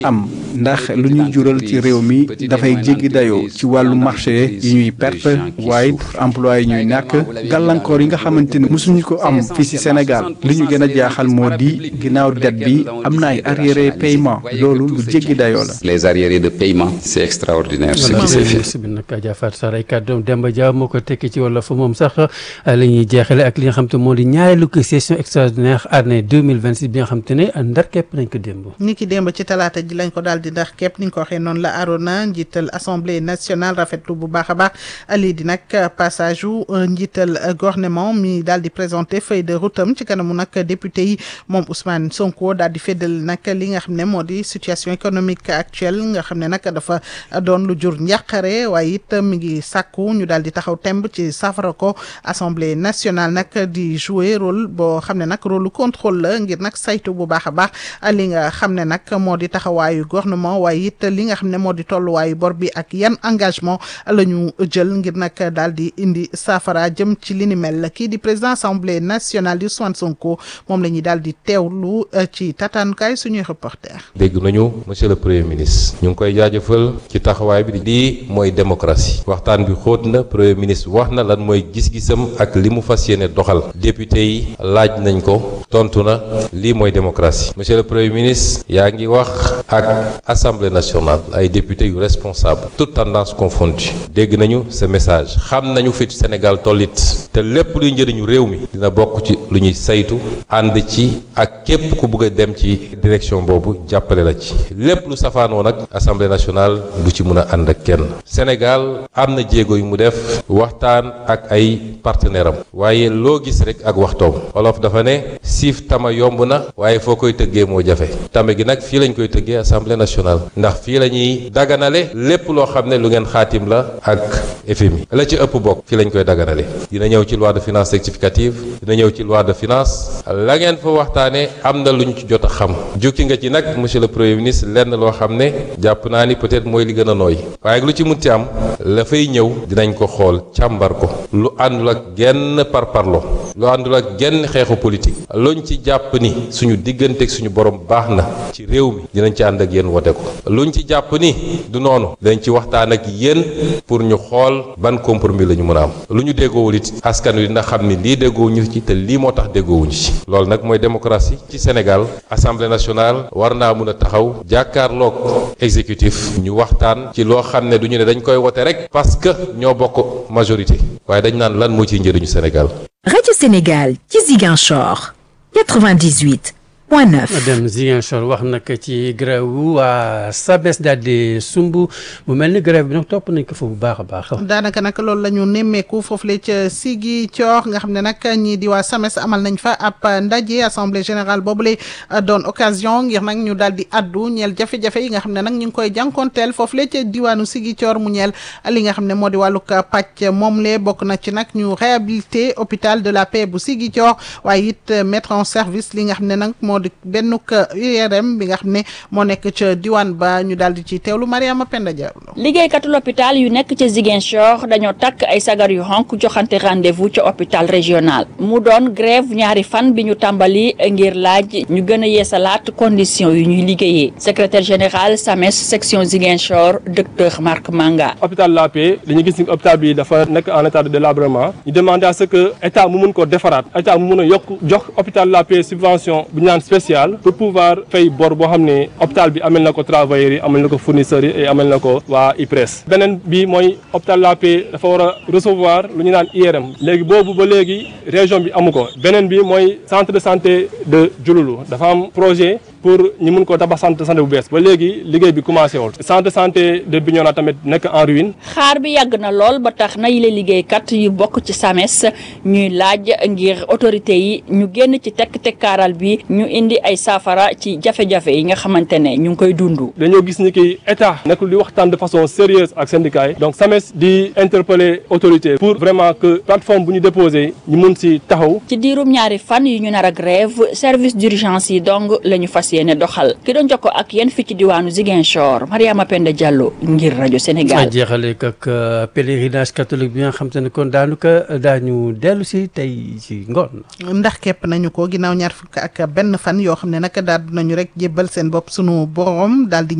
am ndax lu ñuy jural ci réew mi dafay jéggi dayoo ci wàllu marché yi ñuy perte waaye emploi yi ñuy ñàkk gàllankoor yi nga xamante ni mosuñu ko am fii ci Sénégal li ñu gën a jaaxal moo di ginnaaw det bi am na ay arriéré paiement loolu lu jéggi dayoo la. les arriérés de paiement c'est extraordinaire ce qui s'est fait. bi nag Adja Fatou Sarr ay kàddoom Demba Dia moo ko tekki ci wala fa moom sax la ñuy jeexale ak li nga xam te moo di ñaareelu ko session extraordinaire année 2026 bi nga xam te ne ndar képp nañ ko démb. ni ki démb ci talaata ji lañ ko daal di ndax képp ni nga ko waxee noonu la Arona njiital assemblée nationale rafetlu bu baax a baax lii di nag passage u njiital gouvernement mi daal di présenté feuille de route am ci kanamu nag député yi moom Ousmane Sonko daal di féddal nag li nga xam ne moo di situation économique actuelle nga xam ne nag dafa doon lu jur njàqare waaye it mi ngi sàkku ñu daal di taxaw temb ci safara ko assemblée nationale nag di jouer rôle boo xam ne nag rôle contrôle la ngir nag saytu bu baax a baax li nga xam ne nag moo di taxawaayu gouvernement waaye it li nga xam ne moo di tolluwaayu bor bi ak yan engagement la ñu jël ngir nag daal di indi saafara jëm ci li ni mel kii di président assemblée nationale di Ousmane Sonko moom la ñuy daal di teewlu ci tataanukaay suñuy reporter dégg nañu monsieur le premier ministre ñu ngi koy jaajëfal ci taxawaay bi lii mooy démocratie waxtaan bi xóot na premier ministre wax na lan mooy gis-gisam ak li mu fas yéene doxal député yi laaj nañ ko tontu na lii mooy démocratie monsieur le premier ministre yaa ngi wax ak assemblée nationale ay députés yu responsable toute tendance confondue dégg nañu ce message xam nañu fi Sénégal tollit te lépp luy njëriñu réew mi dina bokk ci lu ñuy saytu ànd ci ak képp ku bëgg a dem ci direction boobu jàppale la ci lépp lu safaanoo nag assemblée nationale du ci mun a ànd ak kenn Sénégal am na jéego yu mu def waxtaan ak ay partenaire am waaye loo gis rek ak waxtoom olof dafa ne siif tama yomb na waaye foo koy tëggee moo jafe tame gi nag fii lañ koy tëggee assemblée nationale ndax fii la ñuy daganale lépp loo xam ne lu ngeen xaatim la ak FMI la ci ëpp bokk fii lañ koy daganale dina ñëw ci loi de finances rectificative dina ñëw ci loi de finance la ngeen fa waxtaanee am na lu ñu ci jot a xam jukki nga ci nag monsieur le premier ministre lenn loo xam ne jàpp naa ni peut-être mooy li gën a nooy waaye lu ci munti am la fay ñëw dinañ ko xool càmbar ko lu àndul ak genn parparlo lu àndul ak genn xeexu politique luñ ci jàpp ni suñu digganteeg suñu borom baax na ci réew mi dinañ ci ànd ak yéen wote ko luñ ci jàpp ni du noonu dinañ ci waxtaan ak yéen pour ñu xool ban compromis la ñu mën a am lu ñu déggoowul it askan wi dina xam ni lii déggoowuñu ci te lii moo tax déggoowuñu ci loolu nag mooy démocratie ci Sénégal assemblée nationale war naa mun a taxaw jàkkaarloog exécutif ñu waxtaan ci loo xam ne du ñu ne dañ koy wote rek parce que ñoo bokk majorité waaye dañ naan lan moo ciy njëriñu Sénégal. Radio Sénégal ci Ziguinchor 98 point 9. dem Ziguinchor wax nag ci grève wu waa SAMES daal di sumb mu mel ni grève bi nag topp nañ ko fa bu baax a baax. daanaka nag loolu la ñu nemmeeku foofu la ca Ziguinchor nga xam ne nag ñii di waa SAMES amal nañ fa ab ndaje assemblée générale boobule doon occasion ngir nag ñu daal di addu ñeel jafe-jafe yi nga xam ne nag ñu ngi koy jànkonteel foofu la ca diwaanu Ziguinchor mu ñeel li nga xam ne moo di wàllug pàcc moom le bokk na ci nag ñu réhabilité hôpital de la paix bu Ziguinchor waaye it mettre en service li nga xam ne nag moo di bennuk URM bi nga xam ne moo nekk ca diwaan ba ñu daal di ci teewlu Mariama Penda Diallo liggéeykatu l'hôpital yu nekk ca Ziguinchor dañoo takk ay sagar yu xonk joxante rendez-vous ca hôpital régional mu doon grève ñaari fan bi ñu tàmbali ngir laaj ñu gën a yeesalaat condition yu ñuy liggéeyee secrétaire général SAMES section Ziguinchor docteur Marc Manga hôpital La Paix dañu gis ni hôpital bi dafa nekk en état de délabrement ñu demandé à ce que état mu mun ko defaraat état mu mun a yokk jox hôpital La Paix subvention bu ñu naan spécial pour pouvoir fay bor boo xam ne hôpital bi amel na ko travailleurs yi amel na ko fournisseurs yi et amel na ko waa IPRES beneen bi mooy hôpital La Paix dafa war a recevoir lu ñu naan IRM léegi boobu ba léegi région bi amu ko beneen bi mooy centre de santé de Diouloulou dafa am projet pour ñu mun ko tabax centre de santé bu bees ba léegi liggéey bi commencé wul centre de santé de Bignona tamit nekk en ruine. xaar bi yàgg na lool ba tax na yile liggéeykat yu bokk ci SAMES ñuy laaj ngir autorité yi ñu génn ci tekk-tekkaaral bi ñu indi ay saafara ci jafe-jafe yi nga xamante ne ñu ngi koy dund. dañoo gis ni ki état nekkul di waxtaan de façon sérieuse ak syndicat yi donc SAMES di interpeller autorité pour vraiment que plateforme bu ñu déposé ñu mun si taxaw. ci diirum ñaari fan yu ñu nar a grève service d'urgence yi donc la ñu fas fas yéene doxal ki doon jokko ak yéen fi ci diwaanu Ziguinchor Mariama Penda Diallo ngir rajo Sénégal. jeexale ak pèlerinage catholique bi nga xam te ne kon daanu ko daañu dellu si tey ci ngoon. ndax képp nañu ko ginnaaw ñaar fukk ak benn fan yoo xam ne nag daal nañu rek jébbal seen bopp sunu borom daal di